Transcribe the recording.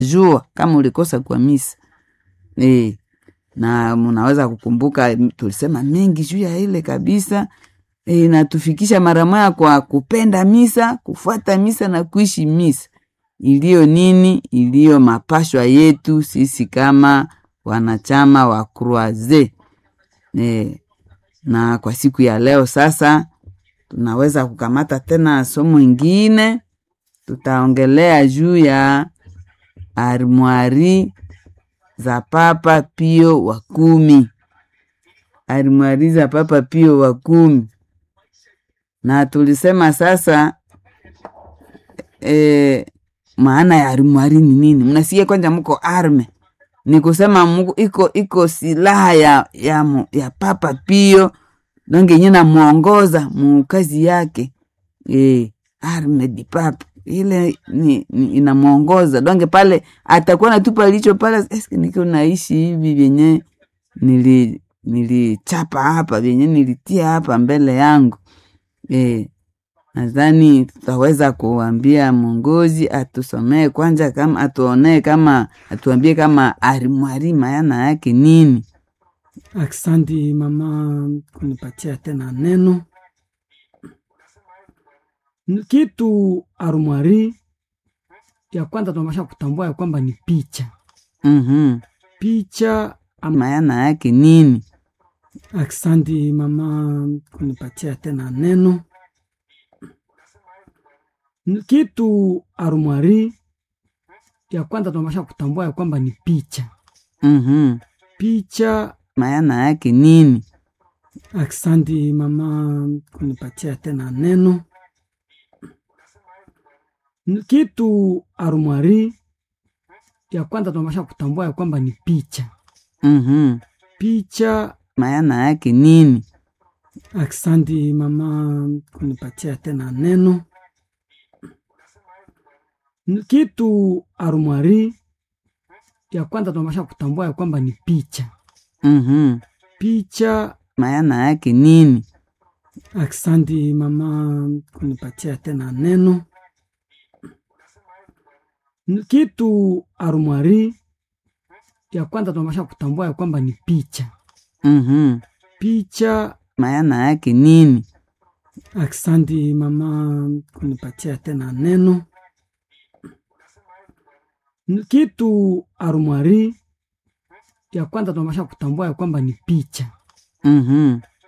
jua kama ulikosa kwa misa e, na mnaweza kukumbuka tulisema mengi juu ya ile kabisa e, natufikisha mara moja kwa kupenda misa, kufuata misa na kuishi misa iliyo nini, iliyo mapashwa yetu sisi kama wanachama wa Croise. E, na kwa siku ya leo sasa tunaweza kukamata tena somo ingine, tutaongelea juu ya armwari za Papa Pio wa kumi, armwari za Papa Pio wa kumi, na tulisema sasa e, maana ya armwari ni nini? Mnasikia kwanza, mko arme ni kusema muko, iko iko silaha ya, ya, ya Papa Pio donge nye namwongoza mukazi yake e, arme di papa ile ni, ni inamwongoza donge pale atakuwa natupa licho pale eske niko naishi hivi vyenye nili nilichapa hapa vyenye nilitia hapa mbele yangu e, nadhani tutaweza kuambia mwongozi atusomee kwanza, kama atuonee kama atuambie kama arimwari maana yake nini. Aksanti mama kunipatia tena neno. Kitu arumwari ya kwanza tunapasha kutambua ya kwamba ni picha. Mhm. Picha am... maana yake nini? Aksanti mama kunipatia tena neno. Kitu arumwari ya kwanza tunapasha kutambua ya kwamba ni picha. Mhm. Picha maana yake nini? Aksanti mama kunipatia tena neno. Kitu arumwari ya kwanza tunapasha kutambua ya kwamba ni picha. Mhm. Picha maana yake nini? Aksanti mama kunipatia tena neno. Kitu arumwari ya kwanza tunapasha kutambua ya kwamba ni picha. Mhm. Picha maana yake nini? Aksanti mama kunipatia tena neno. Kitu arumwari ya kwanza tunapasha kutambua ya kwamba ni picha. Mhm. Picha maana yake nini? Aksanti mama kunipatia tena neno. Kitu arumwari ya kwanza tunapasha kutambua ya kwamba ni picha. Mhm.